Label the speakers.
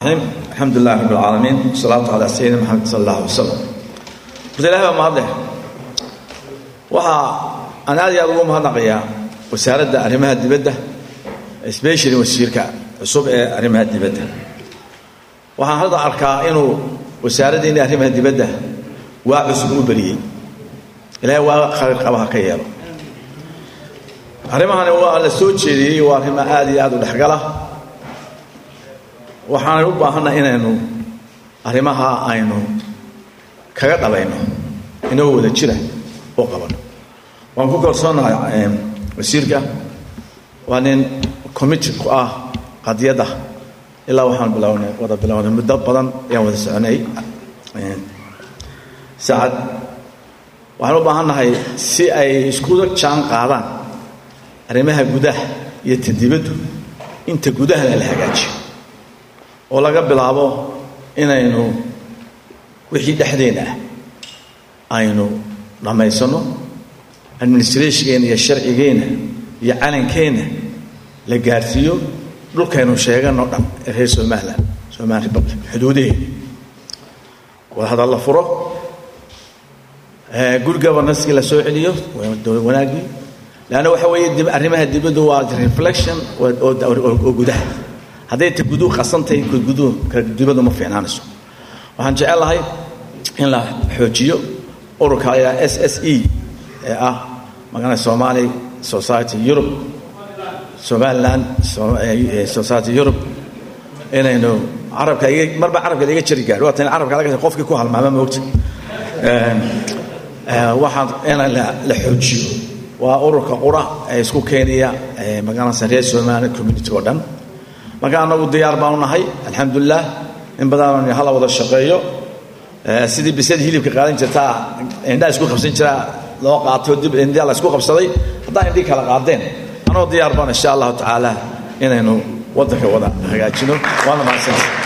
Speaker 1: alxamdu lilah rab alcaalamiin wasalaatu calaa sayidina maxamed sala allah alay wasalam horta ilahay baa mahadleh waxaa aan aad iyo aad ugu mahadnaqayaa wasaaradda arrimaha dibadda especially wasiirka cusub ee arrimaha dibadda waxaan hadda arkaa inuu wasaaraddiinni arrimaha dibadda waa cusub u beriyey ilaahay waa khayr qabaha ka yeelo arrimahani waa la soo jeediyey waa arrimo aad iyo aad u dhexgala waxaanay u baahannaha inaynu arrimaha aynu kaga dhabayno inagoo wada jira oo qabano waan ku kalsoonahay wasiirka waa nin committed ku ah qadiyadda ilaa waxaan bilownay wada bilownay muddo badan ayaan wada soconay saacad waxaan u baahan nahay si ay iskuda jaan qaadaan arrimaha gudaha iyo ta dibaddu inta gudahana la hagaajiyo oo laga bilaabo inaynu wixii dhexdeena ah aynu dhammaysanno administrationkeena iyo sharcigeenna iyo calankeenna la gaarsiiyo dhulkaynu sheeganoo dhan ee reer somalilan somali republic xuduudaheena wadahadal la furo good governanskii la soo celiyo wanaaggii leanna waxa weeye arrimaha dibaddu waa reflection oo gudaha hadday ta guduhu qasantahay guduhu dibaddu ma fiicnaanayso waxaan jecelahay in la xoojiyo ururka ayaa s s e ee ah magana somali society europe somaliland society europe inaynu carabka marba carabka iga jari gaadho waatan carabka laga qofkii ku halmaama moogta waxaan in la xoojiyo waa ururka qura ee isku keenaya magaranaysa reer somali community oo dhan marka anagu diyaar baanu nahay alxamdulilah in badan hala wada shaqeeyo sidii bisad hilibka qaadan jirtaa indhaa isku qabsan jiraa loo qaato dib indhaa la isku qabsaday haddaa indhii kala qaadeen anoo diyaar baan insha allahu tacaala inaynu waddanka wada hagaajino waana mahadsantahay